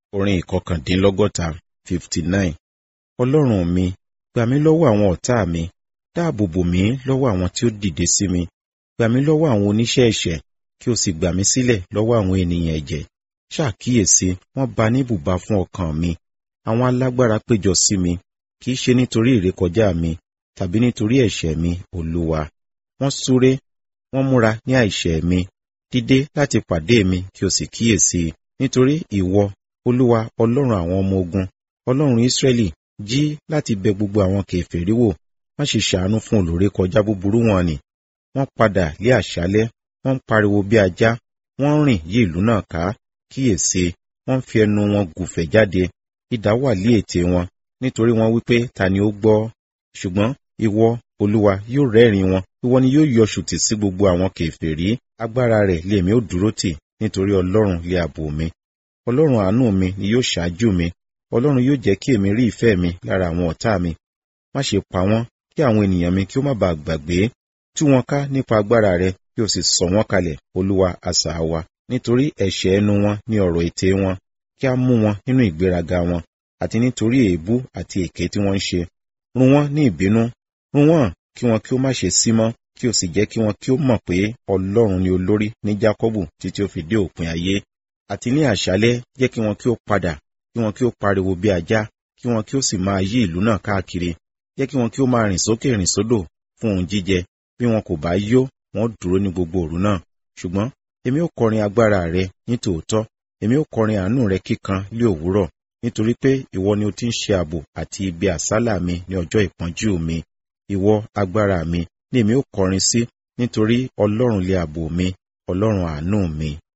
orin ìkọkàndínlọ́gọ́ta fifty nine ọlọ́run mi gbà mí lọ́wọ́ àwọn ọ̀tá mi dáàbò bò mí lọ́wọ́ àwọn tí ó dìde sí mi gbà mí lọ́wọ́ àwọn oníṣẹ́ ẹ̀ṣẹ̀ kí o sì gbà mí sílẹ̀ lọ́wọ́ àwọn ènìyàn ẹ̀jẹ̀ ṣàkíyèsí wọ́n ba ní ibùba fún ọkàn mi àwọn alágbára péjọ sí mi kì í ṣe nítorí ìrékọjá mi tàbí nítorí ẹ̀ṣẹ̀ mi olúwa wọ́n súré wọ́n múra ní àìṣẹ̀ mi dìde láti pàdé mi kí o sì kíyèsí nítorí ìwọ olúwa ọlọ́run àwọn ọmọ ogun ọlọ́run ísírẹ́lì jí láti bẹ gbogbo àwọn kèfèrí wò má ṣe ṣàánú fún olùrékọjá búburú wọn ni wọ́n padà lé àṣálẹ́ wọ́n ń pariwo bí ajá wọ́n ń rìn yí ìlú náà ká kíyèsí wọ́n ń fi ẹnu wọn gùfẹ̀ jáde idà wà lé ètè wọn nítorí wọ́n wípé ta ni ó gbọ́ ṣùgbọ́n ìwọ olúwa yóò rẹ́rìn wọn ìwọ ni yóò yọ ṣùtì sí gbogbo àwọn kèfèrí agbára rẹ̀ lèmi ó dúró tì nítorí ọlọ́run lé ààbò mi ọlọ́run àánú mi ni yóò ṣáájú mi ọlọ́run yóò jẹ́ kí èmi rí ìfẹ́ mi lára àwọn ọ̀tá mi má ṣe pa wọ́n kí àwọn ènìyàn mi kí ó má bàa gbàgbé tú wọn ká nípa agbára rẹ kí o sì sọ wọ́n kalẹ̀ olúwa asà wa nítorí ẹ̀ṣẹ̀ ẹnu wọn ní ọ̀rọ̀ ètè wọn kí a mú wọn nínú ìgbéraga wọn àti nítorí èébú àti èké tí wọ́n ń ṣe run wọ́n ní ìbínú run wọ́n kí wọn kí ó má ṣe sí mọ́ kí o sì jẹ́ kí wọn kí ó mọ̀ pé ọlọ́run ni olórí ní jákọ́bù títí ó fi dé òpin ayé àti ní àṣálẹ́ jẹ́ kí wọn kí ó padà kí wọn kí ó pariwo bí ajá kí wọn kí ó sì máa yí ìlú náà káàkiri jẹ́ kí wọn kí ó máa rìn sókè rìn sódò fún ohun jíjẹ bí wọn kò bá yó wọn dúró ní gbogbo òru náà ṣùgbọ́n èmi ó kọrin agbára rẹ ní tòótọ́ èmi ó kọrin àánú rẹ kíkan lé òwúrọ̀ nítorí pé ìwọ ni o ti ń ṣe ààbò àti ibi àsálà mi ní ọjọ́ ìpọ́njú mi ìwọ agbára mi ni èmi ó kọrin sí nítorí ọlọ́run lé ààbò mi ọlọ́run àánú mi